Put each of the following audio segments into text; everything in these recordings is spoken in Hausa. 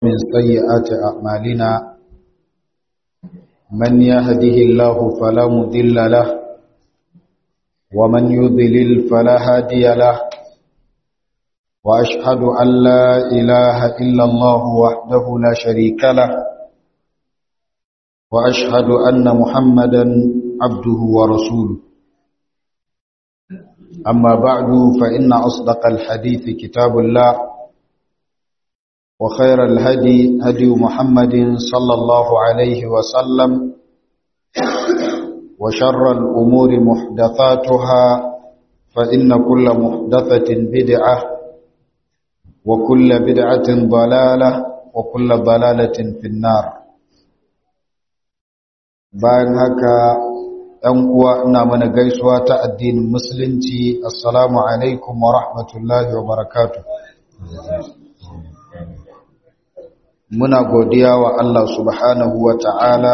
من سيئات أعمالنا من يهده الله فلا مضل له ومن يضلل فلا هادي له وأشهد أن لا إله إلا الله وحده لا شريك له وأشهد أن محمدا عبده ورسوله أما بعد فإن أصدق الحديث كتاب الله وخير الهدي هدي محمد صلى الله عليه وسلم وشر الأمور محدثاتها فإن كل محدثة بدعة وكل بدعة ضلالة وكل ضلالة في النار bayan haka ‘yan uwa ina mana gaisuwa ta addinin musulunci assalamu alaikum wa rahmatullahi wa barakatuh muna godiya wa Allah subhanahu wa ta'ala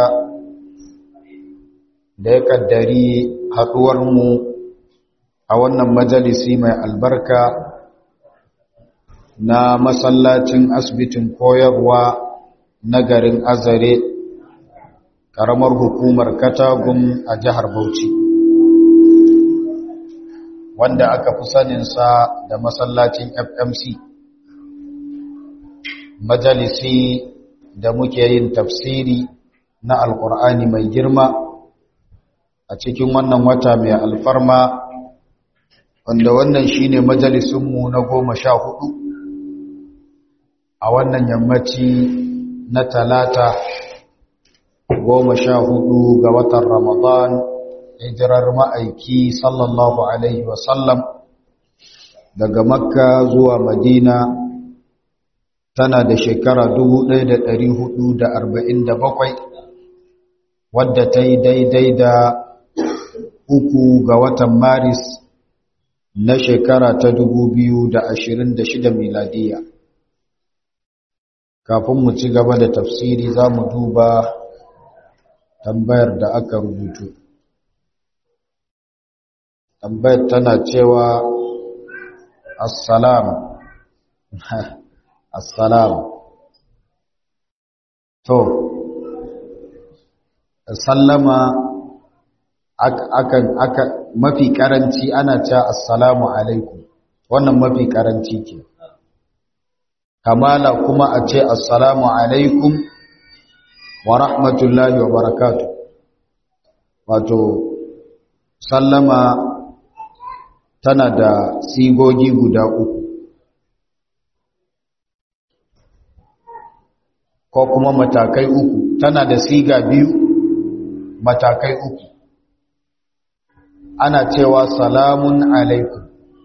da ya kaddari haɗuwarmu a wannan majalisi mai albarka na masallacin asibitin koyarwa na garin azare ƙaramar hukumar katagun a jihar bauchi wanda aka fi saninsa da masallacin fmc majalisi da muke yin tafsiri na alkur'ani mai girma a cikin wannan wata mai alfarma wanda wannan shine majalisunmu na goma sha hudu a wannan yammaci na talata goma sha hudu ga watan ramadan hijirar ma'aiki sallallahu alaihi wasallam daga makka zuwa madina tana da shekara 1447 wadda ta yi daidai da uku ga watan maris na shekara ta 2026 miladiya kafin mu ci gaba da tafsiri za mu duba tambayar da aka rubutu tambayar tana cewa assalam assalam to sallama akan aka mafi karanci ana cewa assalamu alaikum wannan mafi karanci ke kamala kuma a ce assalamu alaikum wa rahmatullahi wa barakatuh wato sallama tana da sigogi guda uku ko kuma matakai uku tana da siga biyu matakai uku ana cewa salamun alaikum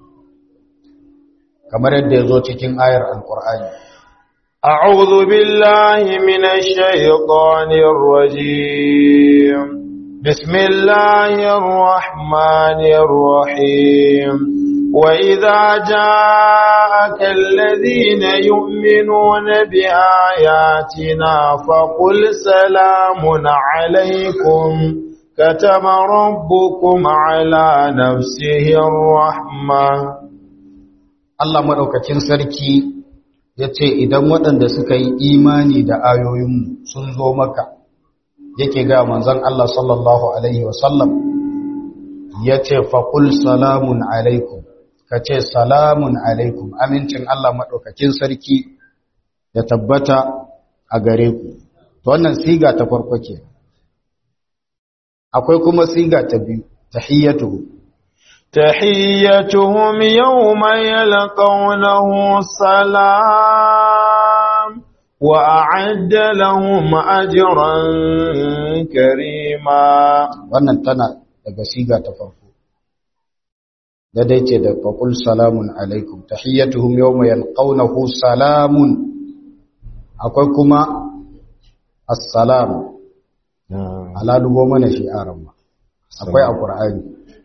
kamar yadda ya zo cikin ayar alkur'ani أعوذ بالله من الشيطان الرجيم بسم الله الرحمن الرحيم وإذا جاءك الذين يؤمنون بآياتنا فقل سلام عليكم كتب ربكم على نفسه الرحمة الله مدوكاكين سركي yace idan waɗanda suka yi imani da ayoyinmu sun zo maka yake ga manzon Allah sallallahu alaihi wasallam yace faqul salamun alaikum kace salamun alaikum amincin Allah madaukakin sarki ya tabbata a gare ku to wannan siga ta farko ke akwai kuma siga ta biyu tahiyyatuhu تحيتهم يوم يلقونه السلام وأعد لهم أجرا كريما wannan tana daga siga ta farko da dai ce da faqul salamun alaikum tahiyyatuhum yawma yalqawnahu salamun akwai kuma assalam ala dubo mana shi aran ma akwai a qur'ani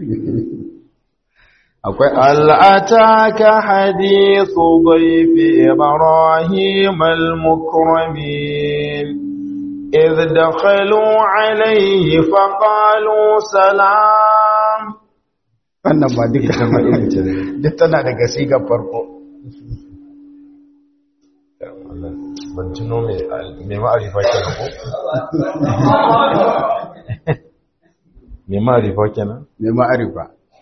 akwai al'ataka hadithu dhayfi ibrahim al-mukramin idh dakhalu alayhi faqalu salam wannan ba duka ta faɗi ce duk tana daga sigar farko ban tuno mai ma'arifa kenan ko? mai ma'arifa kenan? mai ma'arifa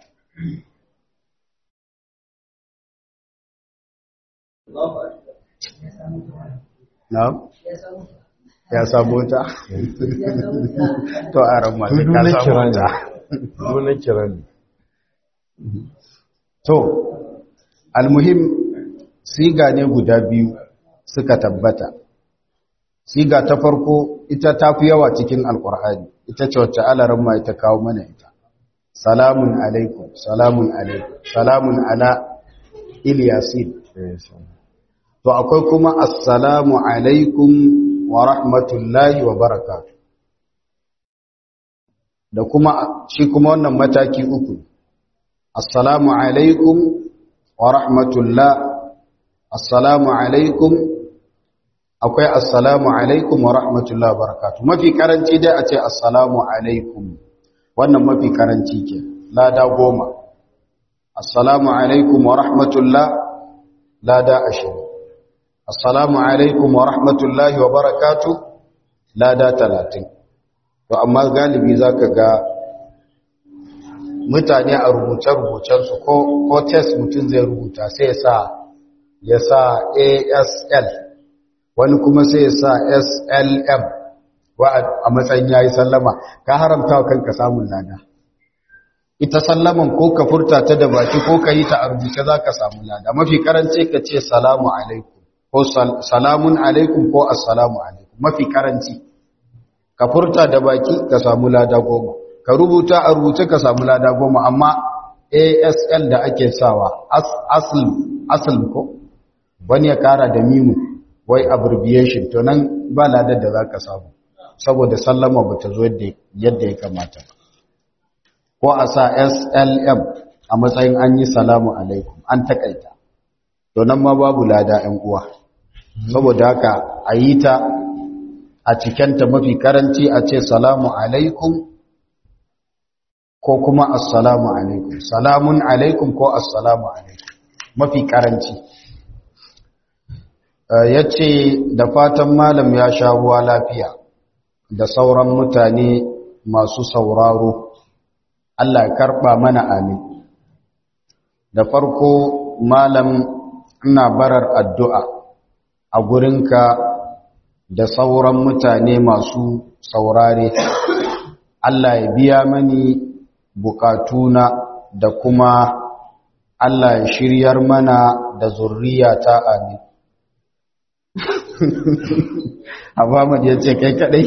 na? ya samu ta? to a ran masu ka samu ta Duna kira ne. to almuhim siga ne guda biyu suka tabbata siga ta farko ita ta fi yawa cikin alkur'ani ita ce wacce alaran ma ita kawo mana ita salamun alaikum salamun alaikum salamun ala ilyasin to akwai kuma assalamu alaikum wa rahmatullahi wa barakatuh da kuma shi kuma wannan mataki uku assalamu alaikum wa rahmatullah assalamu alaikum akwai assalamu alaikum wa rahmatullah wa barakatuh mafi karanci dai a ce assalamu alaikum wannan mafi karanci ke lada goma assalamu alaikum wa rahmatullah lada ashirin assalamu alaikum wa rahmatullahi wa barakatuh lada talatin to amma galibi za ka ga mutane a rubuce-rubucensu ko, ko test mutum zai rubuta sai sa ya sa asl wani kuma sai ya sa slm wa a matsayin ya yi sallama ka haramta wa kanka samun lada ita sallaman ko ka furta ta da baki ko ka yi ta a rubuce za ka samu lada mafi karanci ka ce salamu alaikum ko salamun alaikum ko assalamu alaikum mafi karanci ka furta da baki ka samu lada goma ka rubuta a rubuce ka samu lada goma amma asl da ake sawa asl asl ko wani ya kara da mimu wai abbreviation to nan ba ladar da za ka samu saboda sallama ba ta zo yadda ya kamata ko a sa slm a matsayin an yi salamu alaikum an takaita to nan ma babu lada 'yan uwa saboda haka a yi ta a cikenta mafi karanci a ce salamu alaikum ko kuma assalamu alaikum salamun alaikum ko assalamu alaikum mafi karanci ya ce da fatan malam ya sha ruwa lafiya da sauran mutane masu sauraro Allah ya karɓa mana amin da farko malam ina barar addu'a a gurinka da sauran mutane masu saurare Allah ya biya mani bukatuna da kuma Allah ya shiryar mana da zurriyata amin Abamad ya ce kai kadai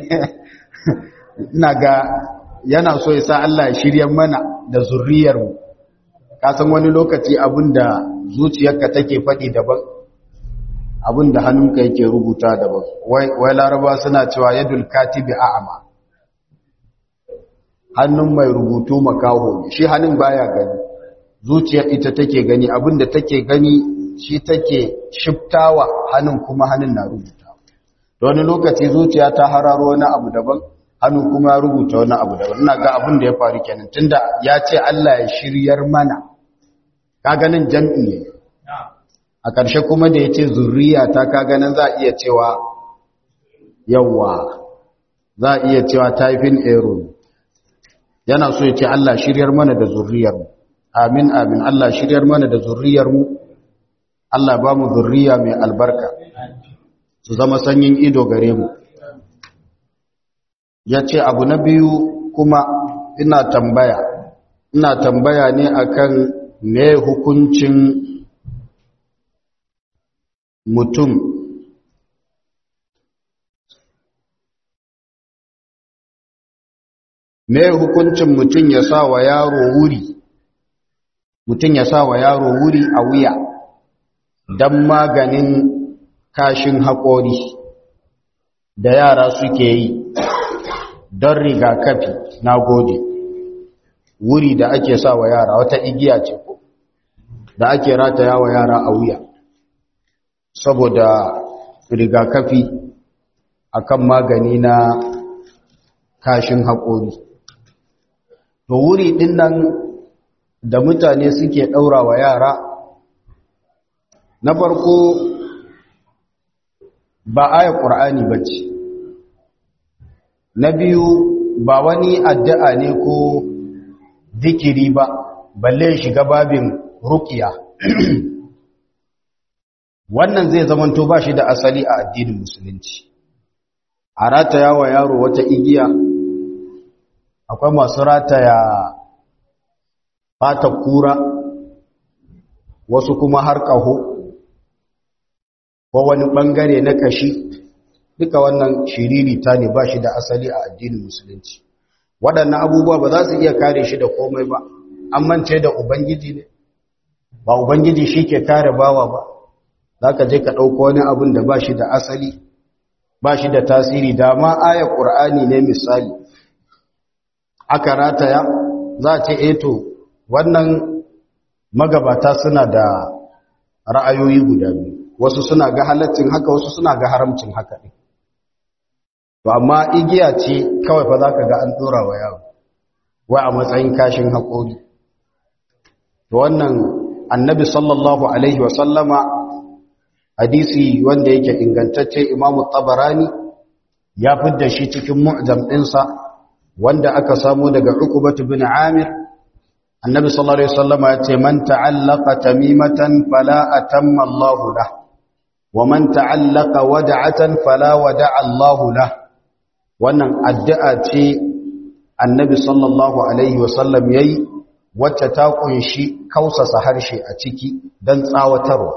ina ga yana so ya sa Allah ya shiryar mana da zurriyarmu ka san wani lokaci abinda zuciyarka take faɗi daban abinda hannunka yake rubuta daban wai laraba suna cewa yadul katibi a'ama hannun mai rubutu makaho shi hannun baya gani zuciyar ita take gani abinda take gani shi take shiftawa hannun kuma hannun na rubuta da wani lokaci zuciya ta hararo wani abu daban hannu kuma ya rubuta wani abu daban ina ga abin da ya faru kenan tunda ya ce Allah ya shiryar mana ka ganin jam'i ne a ƙarshe kuma da ya ce zurriya ta ka ganin za a iya cewa yawa za a iya cewa typing error yana so ya ce Allah shiryar mana da zurriyar mu amin amin Allah shiryar mana da zurriyar mu Allah ba mu zurriya mai albarka su zama sanyin ido gare mu ya ce abu na biyu kuma ina tambaya ina tambaya ne akan me hukuncin mutum me hukuncin mutum ya sa wa yaro wuri mutum ya sa wa yaro wuri a wuya don maganin kashin haƙori da yara suke yi don rigakafi na gode wuri da ake sa wa yara wata igiya ce da ake rataya wa yara a wuya saboda rigakafi akan magani na kashin haƙori to wuri ɗin nan da mutane suke ɗaura wa yara na farko ba aya ƙur'ani ba ce na biyu ba wani addu'a ne ko zikiri ba balle shiga babin rukiya wannan zai zamanto ba shi da asali a addinin musulunci a rataya wa yaro wata igiya akwai masu rataya fata kura wasu kuma har ƙaho ko wani ɓangare na kashi duka wannan shiririta ne ba shi da asali a addinin musulunci waɗannan abubuwa ba za su iya kare shi da komai ba an mance da ubangiji ne ba ubangiji shi ke kare bawa ba za ka je ka ɗauko wani abin da ba shi da asali ba shi da tasiri da ma ayar ƙur'ani ne misali aka rataya za a ce eto wannan magabata suna da ra'ayoyi guda biyu wasu suna ga halaccin haka wasu suna ga haramcin haka ɗin to amma igiya ce kawai fa za ka ga an ɗora wa yawo wai a matsayin kashin haƙori to wannan annabi sallallahu alaihi wasallama hadisi wanda yake ingantacce imamu tabarani ya fidda shi cikin mu'jam ɗinsa wanda aka samu daga ukubatu bin amir annabi sallallahu alaihi wasallama ya ce man ta'allaqa tamimatan fala atamma Allahu lah wa man ta'allaqa wada'atan fala wada'a Allahu lah wannan addu'a ce annabi sallallahu alaihi wasallam yayi wacce ta kunshi kausasa harshe a ciki dan tsawatarwa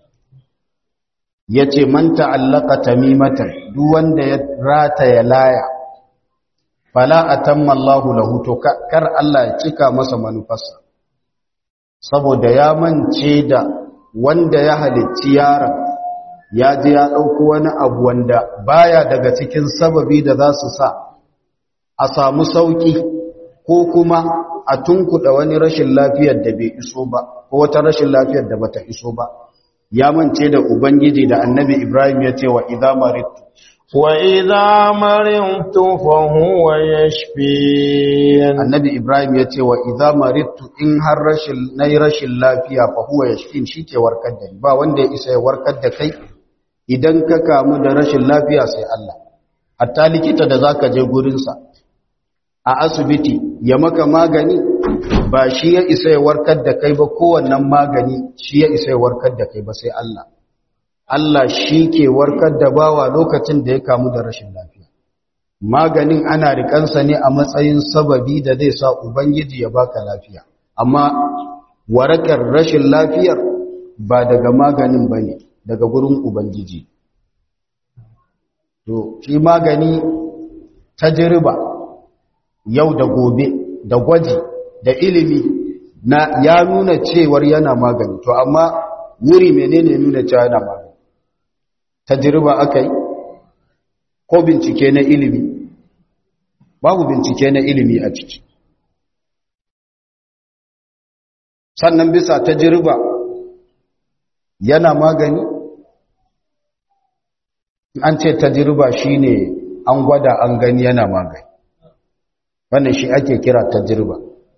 ya ce man ta'allaka tamimatan duk wanda ya rata ya laya fala atamma Allahu lahu to kar Allah ya cika masa manufarsa saboda ya mance da wanda ya halicci yaron ya je ya ɗauko wani abu wanda baya daga cikin sababi da za su sa a samu sauƙi ko kuma a tunkuɗa wani rashin lafiyar da bai iso ba ko wata rashin lafiyar da bata iso ba ya mance da ubangiji da annabi ibrahim ya ce wa idza maritu wa idza maritu fa huwa yashfin annabi ibrahim ya ce wa idza maritu in har rashin nayi rashin lafiya fa huwa yashfin shike warkar da ni ba wanda ya isa ya warkar da kai idan ka kamu da rashin lafiya sai Allah hatta likita da zaka je gurin sa a asibiti ya maka magani ba shi ya isa ya warkar da kai ba kowannan magani shi ya isa ya warkar da kai ba sai Allah Allah shi ke warkar da bawa lokacin da ya kamu da rashin lafiya maganin ana rikansa ne a matsayin sababi da zai sa ubangiji ya baka lafiya amma warakar rashin lafiyar ba daga maganin bane daga gurin ubangiji to shi magani tajriba yau da gobe da gwaji da ilimi na ya nuna cewar yana magani to amma wuri menene nuna cewa yana magani tajriba akai ko bincike na ilimi babu bincike na ilimi a ciki sannan bisa tajriba yana magani an ce tajriba shine an gwada an gani yana magani wannan shi ake kira tajriba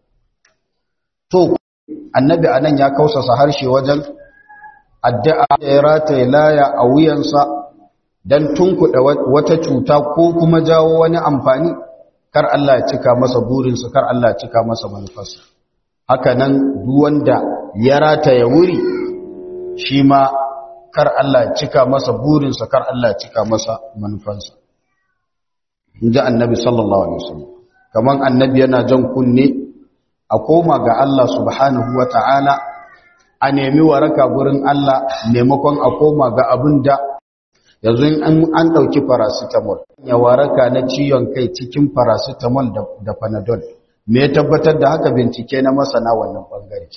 to annabi anan ya kausasa harshe wajen addu'a da ya rataye laya a wuyansa don tunkuɗa wata cuta ko kuma jawo wani amfani kar Allah ya cika masa burinsa kar Allah ya cika masa manufarsa haka nan wanda ya rataye wuri shi ma kar Allah ya cika masa burinsa kar Allah ya cika masa manufarsa in ji annabi sallallahu alaihi wasallam kaman annabi yana jan kunne a koma ga Allah subhanahu wa ta'ala a nemi waraka gurin Allah maimakon a koma ga abin da yanzu an ɗauki paracetamol ya waraka na ciwon kai cikin paracetamol da panadol me ya tabbatar da haka bincike na masana wannan ɓangare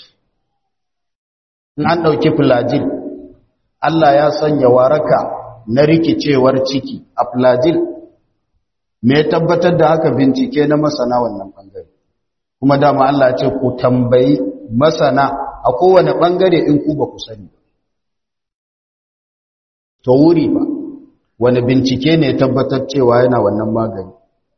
an ɗauki flagil Allah ya sanya waraka na rikicewar ciki a flagil me ya tabbatar da haka bincike na masana wannan ɓangare kuma dama Allah ce ku tambayi masana a kowane ɓangare in ku ba ku sani to wuri ba wani bincike ne tabbatar cewa yana wannan magani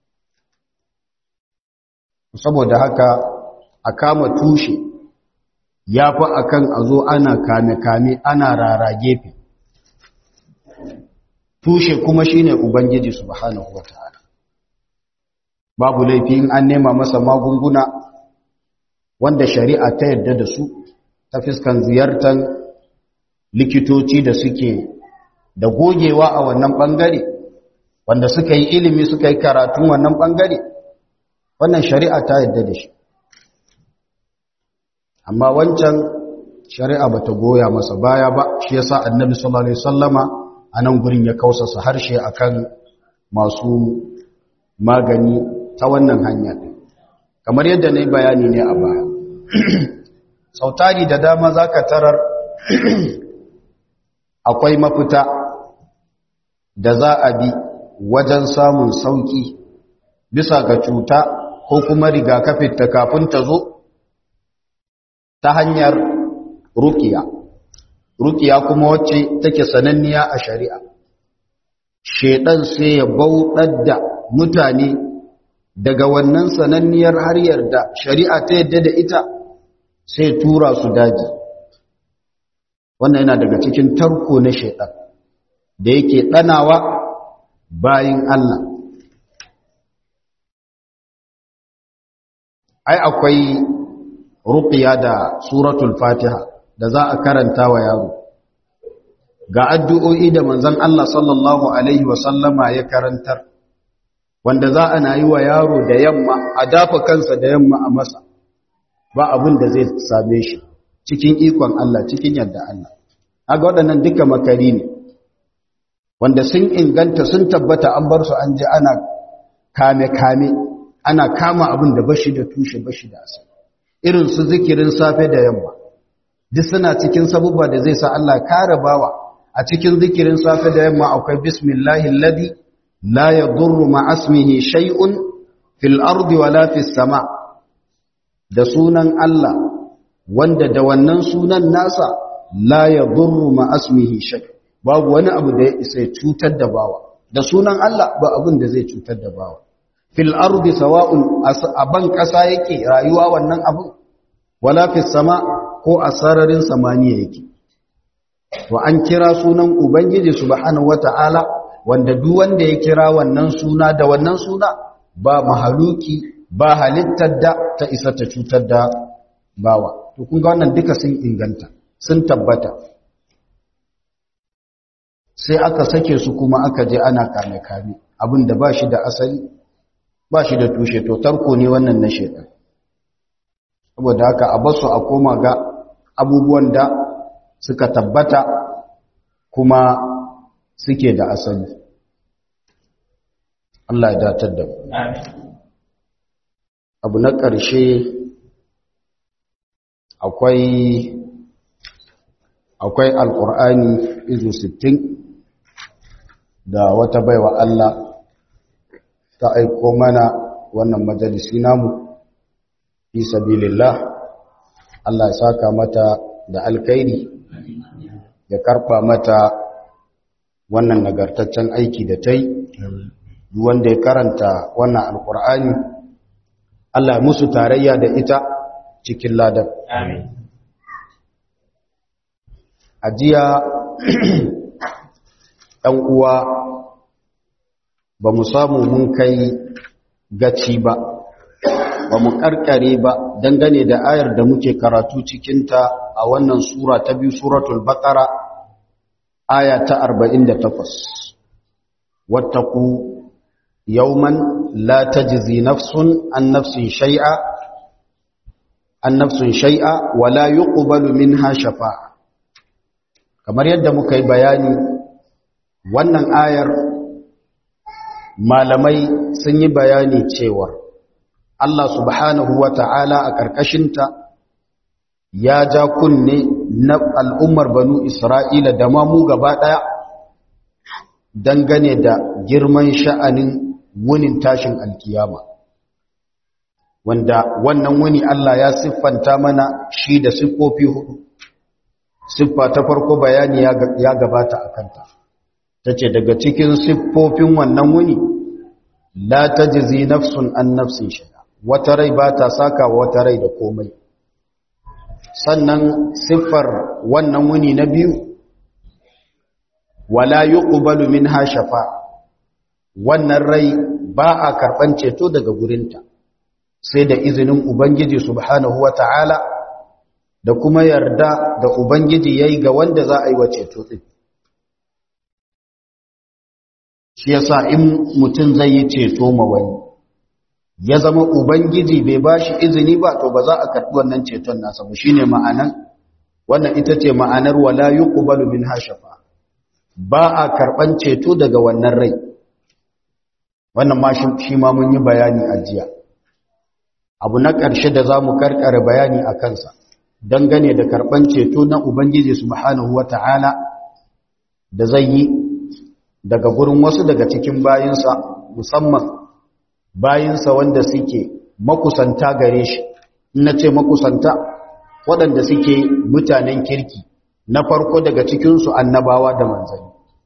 saboda haka a kama tushe ya fi akan a zo ana kame-kame ana rara gefe tushe kuma shine ubangiji subhanahu wataala babu laifi in an nema masa magunguna wanda shari'a ta yarda da su ta fiskan ziyartar likitoci da suke da gogewa a wannan bangare wanda suka yi ilimi suka yi karatun wannan bangare wannan shari'a ta yarda da shi amma wancan shari'a bata goya masa baya ba shi yasa annabi sallallahu alaihi wasallama anan gurin ya kausasa harshe akan masu magani ta wannan hanya kamar yadda nayi bayani ne a baya sautari da dama zaka tarar akwai mafita da za a bi wajen samun sauki bisa ga cuta ko kuma rigakafin ta kafin ta zo ta hanyar rukiya rukiya kuma wacce take sananniya a shari'a shedan sai ya bauɗar da mutane daga wannan sananniyar haryar da shari'a ta yadda da ita sai tura su daji wannan yana daga cikin tarko na shedan da yake ɗanawa bayin Allah ai akwai ruqiya da suratul fatiha da za a karanta wa yaro ga addu'o'i da manzon Allah sallallahu alaihi wasallama ya karantar wanda za a na yi wa yaro da yamma a dafa kansa da yamma a masa ba abin da zai same shi cikin ikon Allah cikin yadda Allah aga waɗannan duka makari ne wanda sun inganta sun tabbata an bar su an je ana kame-kame ana kama abin da bashi da tushe bashi da asali irin su zikirin safe da yamma duk suna cikin sabubba da zai sa Allah kare bawa a cikin zikirin safe da yamma akwai bismillahi alladhi la yadurru ma'asmihi shay'un fil ardi wala fis sama da sunan Allah wanda da wannan sunan nasa la yadurru ma'asmihi shay babu wani abu da ya isa cutar da bawa da sunan Allah ba abin da zai cutar da bawa fil ardi sawa'un aban kasa yake rayuwa wannan abu wala fis sama ko a sararin samaniya yake to an kira sunan ubangiji subhanahu wata'ala wanda duk wanda ya kira wannan suna da wannan suna ba mahaluki ba halittar da ta isa ta cutar da bawa to kun ga wannan duka sun inganta sun tabbata sai aka sake su kuma aka je ana kame kame abin da ba shi da asali ba shi da tushe to tarko ne wannan na shaitan saboda haka a basu a koma ga abubuwan da suka tabbata kuma suke da asali Allah ya datar da mu abu na ƙarshe akwai akwai alƙur'ani izu sittin da wata baiwa Allah ta aiko mana wannan majalisi namu fi sabilillah Allah ya saka mata da alkhairi ya karba mata wannan nagartaccen aiki da ta yi duk wanda ya karanta wannan alkur'ani Allah ya musu tarayya da ita cikin ladan Amin. ajiya ɗan uwa ba mu samu mun kai gaci ba ba mu karkare ba dangane da ayar da muke karatu cikinta a wannan sura ta biyu suratul baqara aya ta 48 wattaqu yawman la tajzi nafsun an nafsin shay'a an nafsun shay'a wa la yuqbalu minha shafa'a kamar yadda muka yi bayani wannan ayar malamai sun yi bayani cewa Allah subhanahu wa ta'ala a ƙarƙashinta ya ja kunne na al'ummar banu Isra'ila da mamu gaba ɗaya dangane da girman sha'anin wunin tashin alkiyama. Wanda wannan wuni Allah ya siffanta mana shi da siffofi hudu. Siffa ta farko bayani ya gabata a kanta. Ta ce daga cikin siffofin wannan wuni, la ta jizi nafsun an nafsin shi. wata rai ba ta saka wata rai da komai sannan siffar wannan wuni na biyu wala yuqbalu minha shafa wannan rai ba a karban ceto daga gurinta sai da izinin ubangiji subhanahu wata'ala da kuma yarda da ubangiji yayi ga wanda za a yi wa ceto din shi yasa in mutum zai yi ceto ma wani ya zama ubangiji bai bashi izini ba to ba za a karɓi wannan ceton nasa ba shine ma'anan wannan ita ce ma'anar wala yuqbalu minha shafa ba a karɓan ceto daga wannan rai wannan ma shi ma mun yi bayani a jiya abu na ƙarshe da za mu karkare bayani a kansa dangane da karɓan ceto na ubangiji subhanahu wata'ala da zai yi daga gurin wasu daga cikin bayinsa musamman bayinsa wanda suke makusanta gare shi na ce makusanta waɗanda suke mutanen kirki na farko daga cikinsu annabawa da manzanni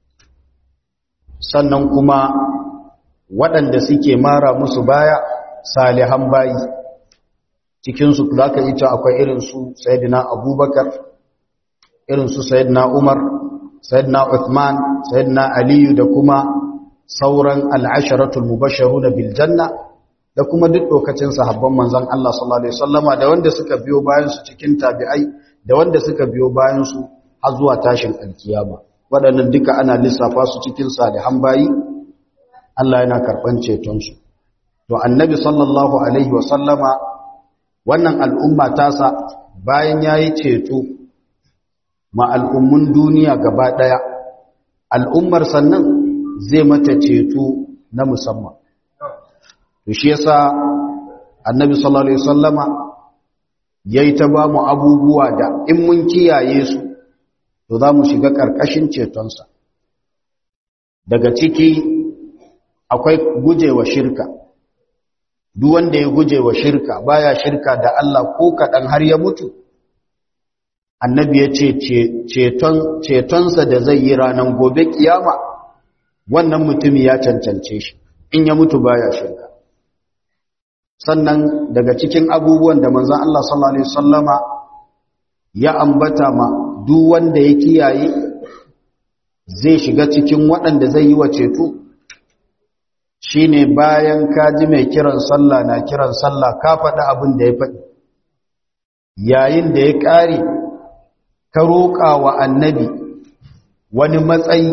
sannan kuma waɗanda suke mara musu baya salihan bayi cikinsu za ka ita akwai irinsu sayidina abubakar irinsu sayidina umar sayidina uthman sayidina aliyu da kuma sauran al'asharatul mubasharu na biljanna da kuma duk lokacin sahabban manzan Allah sallallahu Alaihi wasallama da wanda suka biyo bayansu cikin tabi'ai da wanda suka biyo bayansu har zuwa tashin alkiyama waɗannan duka ana lissafa su cikin salihan bayi Allah yana karɓan cetonsu to annabi sallallahu Alaihi wasallama wannan al'umma tasa bayan ya yi ceto ma al'ummun duniya gaba ɗaya al'ummar sannan zai mata ceto na musamman to shi yasa annabi sallallahu alaihi wasallama yayi ta ba mu abubuwa da in mun kiyaye su to za mu shiga karkashin cetonsa daga ciki akwai gujewa shirka duk wanda ya gujewa shirka baya shirka da Allah ko kadan har ya mutu annabi ya ce ceton cetonsa da zai yi ranar gobe kiyama wannan mutumi ya cancance shi in ya mutu baya shirka sannan daga cikin abubuwan da manzon Allah sallallahu alaihi wasallama ya ambata ma duk wanda ya kiyaye zai shiga cikin waɗanda zai yi wa ceto shine bayan ka ji mai kiran sallah na kiran sallah ka faɗi abin da ya faɗi yayin da ya ƙare ka roƙa wa annabi wani matsayi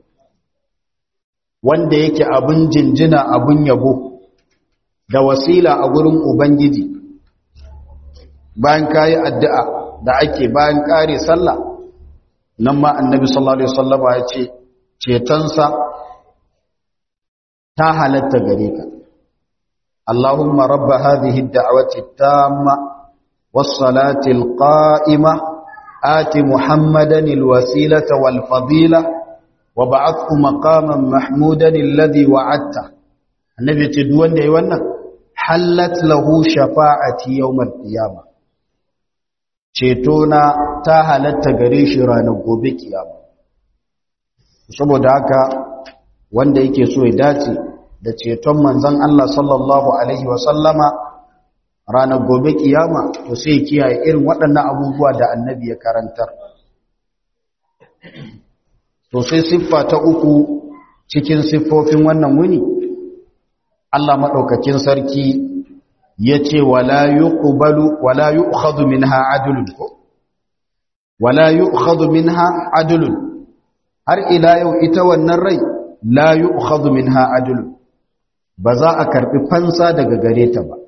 wanda yake abin jinjina abin yabo da wasila a gurin ubangiji bayan kayi addu'a da ake bayan kare sallah nan ma annabi sallallahu alaihi wasallama ya ce cetonsa ta halatta gare ka Allahumma rabba hadhihi ad-da'wati at-tamma was-salati al-qa'imah ati Muhammadan al-wasilata wal-fadila وبعثه مقاما محمودا الذي وعدته annabi ce duk wanda yayi wannan hallat lahu shafa'ati yawmal qiyama ceto na ta halatta gare shi ranar gobe kiyama saboda haka wanda yake so ya dace da ceton manzon Allah sallallahu alaihi wa sallama ranar gobe kiyama to sai kiyaye irin waɗannan abubuwa da annabi ya karantar to sai siffa ta uku cikin siffofin wannan wuni Allah maɗaukakin sarki ya ce wala yuqbalu wala yu'khadhu minha adlun wala yu'khadhu minha adlun har ila yau ita wannan rai la yu'khadhu minha adlun ba za a karbi fansa daga gare ta ba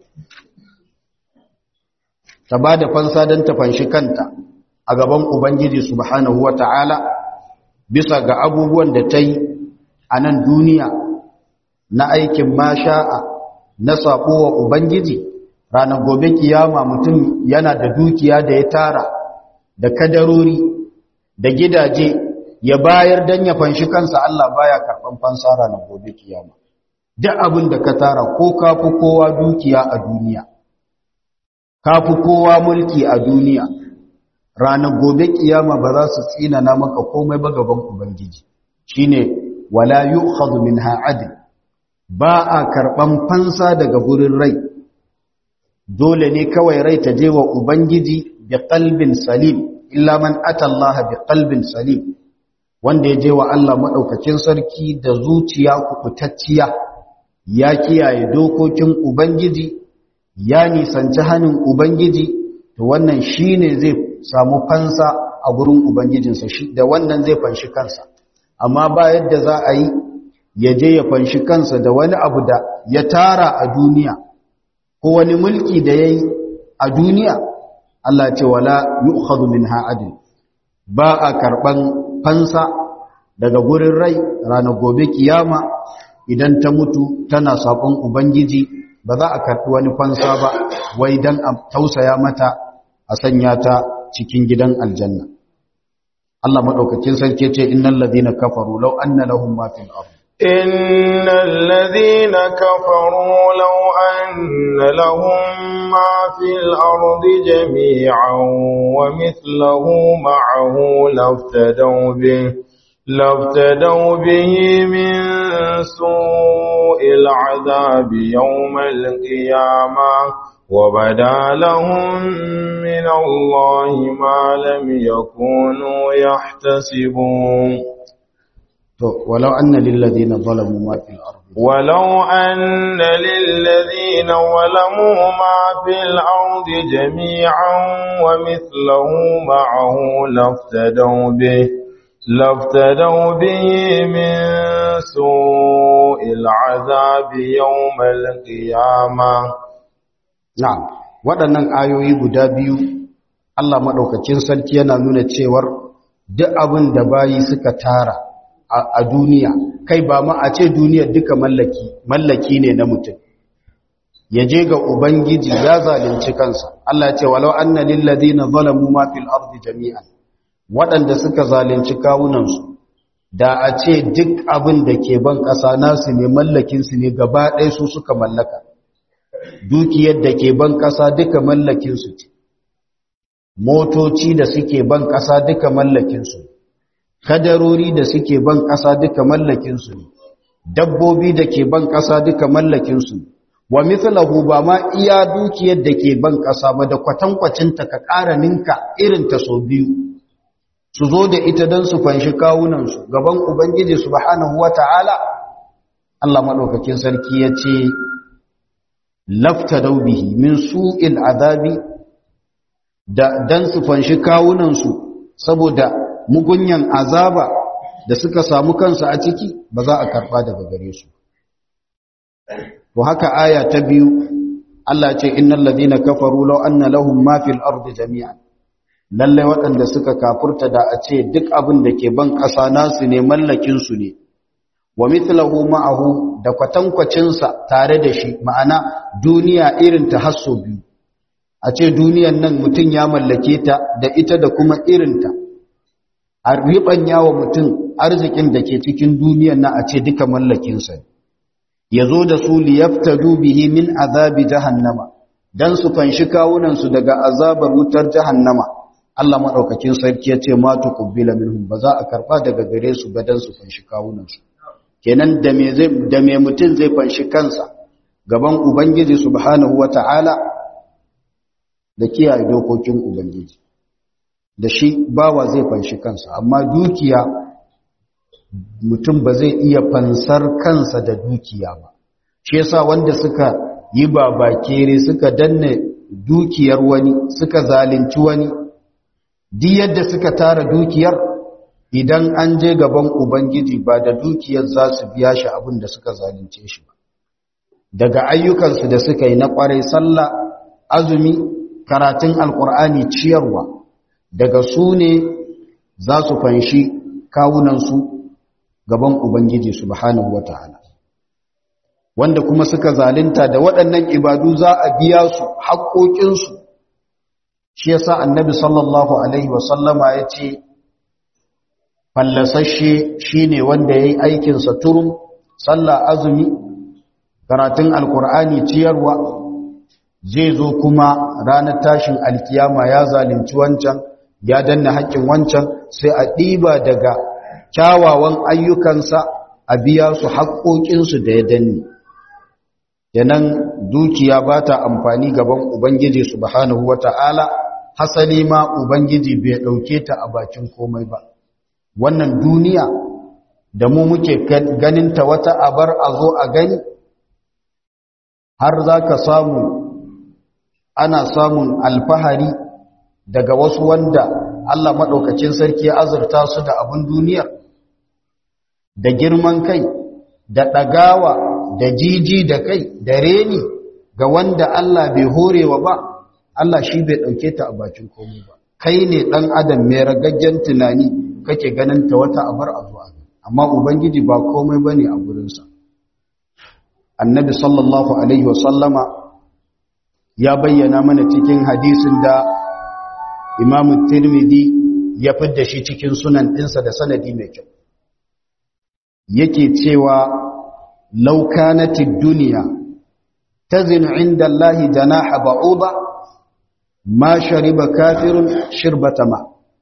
ta bada fansa don ta fanshi kanta a gaban ubangiji subhanahu wata'ala bisa ga abubuwan da ta yi a nan duniya na aikin masha'a na saƙo wa Ubangiji ranar gobe kiyama mutum yana da dukiya da ya tara da kadarori da gidaje ya bayar don ya fanshi kansa Allah baya karɓan fansa ranar gobe kiyama duk abin da ka tara ko kafi kowa dukiya a duniya kafi kowa mulki a duniya ranar gobe kiyama ba za su tsinana maka komai ba gaban ubangiji shine wala yu'khadhu minha adl ba a karban fansa daga gurin rai dole ne kawai rai ta je wa ubangiji bi qalbin salim illa man ata Allah bi qalbin salim wanda ya je wa Allah maɗaukakin sarki da zuciya kubutacciya ya kiyaye dokokin Ubangiji ya nisanci hannun Ubangiji to wannan shi ne zai samu fansa a gurin Ubangijinsa shi da wannan zai fanshi kansa amma ba yadda za a yi ya je ya fanshi kansa da wani abu da ya tara a duniya ko wani mulki da ya yi a duniya Allah ce wala yu'khadhu minha adl ba a karban fansa daga gurin rai ranar gobe kiyama idan ta mutu tana sabon ubangiji ba za a karbi wani fansa ba wai dan a tausaya mata a sanya ta cikin gidan aljanna Allah madaukakin sarki ce innal ladina kafaru law anna lahum ma fil ardh إن الذين كفروا لو أن لهم ما في الأرض جميعا ومثله معه لافتدوا به لافتدوا به من سوء العذاب يوم القيامة وبدا لهم من الله ما لم يكونوا يحتسبون ولو أن للذين ظلموا ما في الأرض ولو أن للذين ظلموا ما في الأرض جميعا ومثله معه لافتدوا به لافتدوا به من سوء العذاب يوم القيامة نعم waɗannan ayoyi guda biyu Allah maɗaukacin sarki yana nuna cewar duk abin da bayi suka tara a duniya kai ba ma a ce duniyar duka mallaki mallaki ne na mutum ya je ga ubangiji ya zalunci kansa Allah ce walau anna lil ladina zalamu ma fil ardi jami'an waɗanda suka zalunci kawunansu da a ce duk abin da ke ban ƙasa nasu ne mallakin su ne gaba ɗaya su suka mallaka dukiyar da ke ban ƙasa duka mallakin su ce motoci da suke ban ƙasa duka mallakin su ne kadarori da suke ban ƙasa duka mallakinsu ne dabbobi da ke ban ƙasa duka mallakinsu ne wa mithlahu ba ma iya dukiyar da ke ban ƙasa ba da kwatankwacinta ka ƙara ninka irin ta so biyu su zo da ita don su fanshi kawunansu gaban ubangiji subhanahu wata'ala Allah maɗaukakin sarki ya ce lafta daubihi min su'il azabi da don su fanshi kawunansu saboda mugunyan azaba da suka samu kansu a ciki ba za a karba daga gare su to haka aya ta biyu Allah ce innal ladina kafaru law anna lahum ma fil ardi jami'an lalle waɗanda suka kafurta da a ce duk abin da ke ban ƙasa nasu ne mallakin su ne wa mithluhu ma'ahu da kwatankwacin sa tare da shi ma'ana duniya irin ta hasso biyu a ce duniyan nan mutun ya mallake ta da ita da kuma irin ta a riɓanya wa mutum arzikin da ke cikin duniyan na a ce duka mallakinsa ya zo da su liyaftadu bihi min azabi jahannama dan su fanshi kawunansu daga azabar wutar jahannama Allah maɗaukakin sarki ya ce ma tuqbila minhum ba za a karɓa daga gare su ba dan su fanshi kawunansu kenan da me zai da me mutum zai fanshi kansa gaban ubangiji subhanahu wata'ala da kiyaye dokokin ubangiji da shi bawa zai fanshi kansa amma dukiya mutum ba zai iya fansar kansa da dukiya ba shi yasa wanda suka yi babakere suka danne dukiyar wani suka zalunci wani duk yadda suka tara dukiyar idan an je gaban ubangiji ba da dukiyar za su biya shi abin da suka zalunce shi ba daga ayyukansu da suka yi na kwarai sallah azumi karatun alkur'ani ciyarwa daga su ne za su fanshi kawunansu gaban Ubangiji subhanahu wa ta'ala. Wanda kuma suka zalinta da waɗannan ibadu za a biya su haƙoƙinsu, shi yasa annabi sallallahu Alaihi wasallama ya ce, fallasashe shi ne wanda ya yi aikinsa turum, sallah azumi, karatun alkur'ani ciyarwa, zai zo kuma ranar tashin alkiyama ya zalunci wancan, ya danna haƙƙin wancan sai a ɗiba daga kyawawan ayyukansa a biya su haƙoƙinsu da ya danne. Yanan dukiya ba ta amfani gaban Ubangiji subhanahu wa ta'ala, hasali ma Ubangiji bai ɗauke ta a bakin komai ba. wannan duniya da mu muke ganinta wata abar a zo a gani har za ka samu ana samun alfahari daga wasu wanda Allah maɗaukacin sarki ya azurta su da abin duniyar da girman kai da ɗagawa da jiji da kai da reni ga wanda Allah bai horewa ba Allah shi bai ɗauke ta a bakin komai ba kai ne ɗan adam mai ragaggen tunani kake ganin ta wata abar a zuwa amma ubangiji ba komai ba ne a gurinsa annabi sallallahu alaihi wasallama ya bayyana mana cikin hadisin da imamu tirmidhi ya fidda shi cikin sunan ɗinsa da sanadi mai kyau yake cewa laukanatid duniya tazinu inda Allahi janaha ba'uda ma shariba kafirun shirbata ma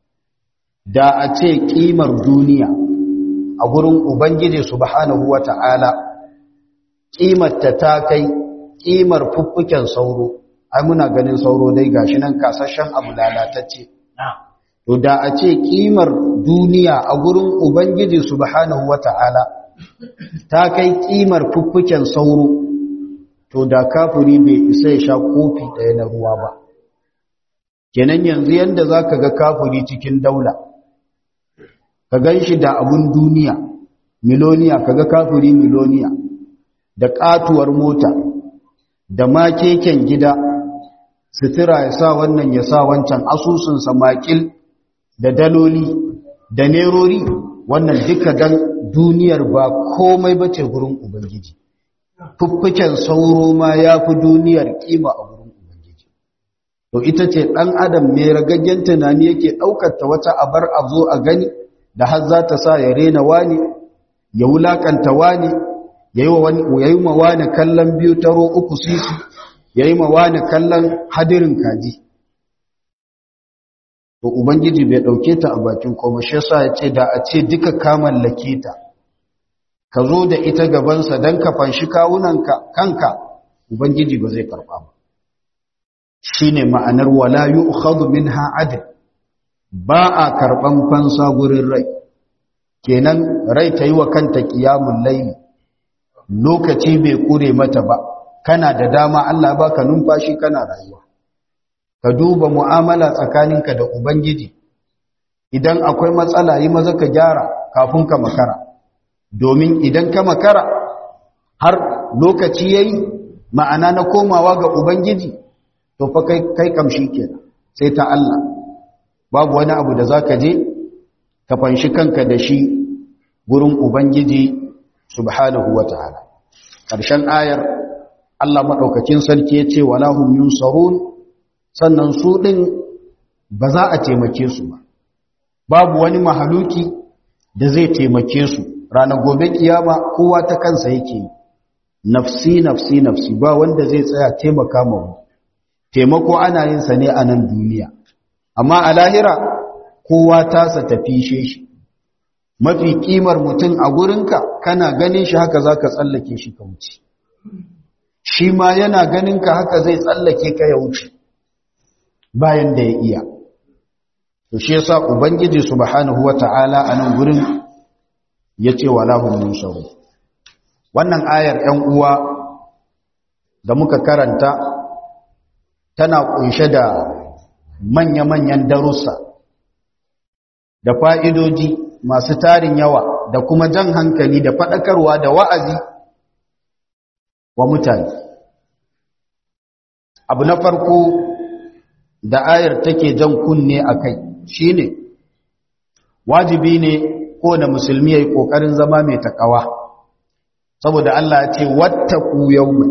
da a ce kimar duniya a gurin ubangiji subhanahu wata'ala kimarta ta kai kimar fuffuken sauro ai muna ganin sauro dai gashi nan kasashen abu lalatacce to da a ce kimar duniya a gurin ubangiji subhanahu wata'ala ta kai kimar fuffuken sauro to da kafiri bai isa ya sha kofi ɗaya na ruwa ba kenan yanzu yanda zaka ga kafiri cikin daula ka gan shi da abun duniya miloniya kaga kafiri miloniya da katuwar mota da makeken gida sutura ya sa wannan ya sa wancan asusunsa makil da daloli da nerori wannan duka dan duniyar ba komai bace gurin ubangiji fuffuken sauro ma ya fi duniyar kima a gurin ubangiji to ita ce ɗan adam mai ragaggen tunani yake ɗaukar ta wata abar a zo a gani da har za ta sa ya rena wani ya wulakanta wani ya yi ma wani kallon biyu taro uku sisi ya yi ma wani kallon hadirin kaji to ubangiji bai ɗauke ta a bakin koma shi yasa ya ce da a ce duka ka mallake ta ka zo da ita gabansa don ka fanshi kawunanka kanka ubangiji ba zai karɓa ba shi ne ma'anar wala yi ukhadu min ha'adin ba a karɓan fansa gurin rai kenan rai ta yi wa kanta ƙiyamun laili lokaci bai ƙure mata ba kana da dama Allah ba ka numfashi kana rayuwa ka duba mu'amala tsakaninka da ubangiji idan akwai matsala yi maza ka gyara kafin ka makara domin idan ka makara har lokaci yayi ma'ana na komawa ga ubangiji to fa kai kai kamshi kenan sai ta Allah babu wani abu da zaka je ka fanshi kanka da shi gurin ubangiji subhanahu wataala karshen ayar Allah madaukakin sarki yace wala hum yunsarun sannan su din ba za a taimake su ba babu wani mahaluki da zai taimake su ranar gobe kiyama kowa ta kansa yake nafsi nafsi nafsi ba wanda zai tsaya taimaka ma wani taimako ana yin sa ne a nan duniya amma a lahira kowa tasa tafishe shi mafi kimar mutum a gurinka kana ganin shi haka zaka tsallake shi ka wuce shi ma yana ganin ka haka zai tsallake ka ya wuce bayan da ya iya to shi yasa ubangiji subhanahu wata'ala a nan gurin yace wala hum yunsaru wannan ayar 'yan uwa da muka karanta tana kunshe da manya-manyan darussa da fa'idoji masu tarin yawa da kuma jan hankali da faɗakarwa da wa'azi wa mutane abu na farko da ayar take jan kunne a kai shi ne wajibi ne kowane musulmi ya yi ƙoƙarin zama mai taƙawa saboda Allah ya ce wattaku yawman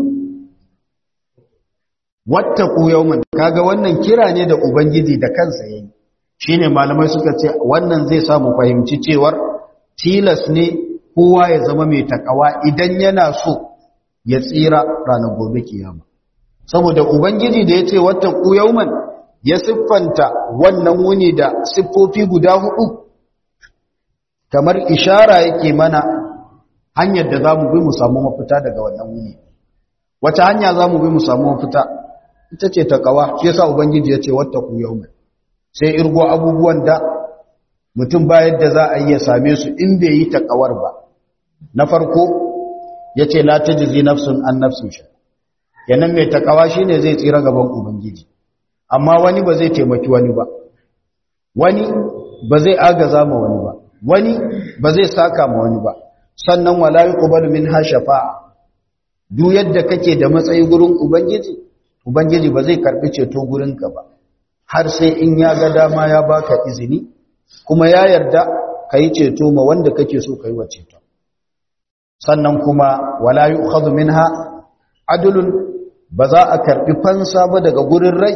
wattaku yawman kaga wannan kira ne da ubangiji da kansa yayi shine malamai suka ce wannan zai samu fahimci cewar tilas ne kowa ya zama mai takawa idan yana so ya tsira ranar gobe kiyama saboda ubangiji da yace wattaku yawman ya siffanta wannan wuni da siffofi guda hudu kamar ishara yake mana hanyar da zamu bi mu samu mafita daga wannan wuni wata hanya zamu bi mu samu mafita ita ce takawa shi yasa ubangiji ya ce wattaku yawman sai irgo abubuwan da mutum ba yadda za a iya same su in bai yi takawar ba na farko ya ce la ta jizi nafsun an nafsun shi yanan mai takawa shi ne zai tsira gaban ubangiji amma wani ba zai taimaki wani ba wani ba zai agaza ma wani ba wani ba zai saka ma wani ba sannan wala yuqbalu minha shafa'a duk yadda kake da matsayi gurin ubangiji ubangiji ba zai karbi ceto gurinka ba har sai in ya ga dama ya baka izini kuma ya yarda kai ceto ma wanda kake so kai wa ceto sannan kuma wala yu'khadhu minha adlun ba za a karbi fansa ba daga gurin rai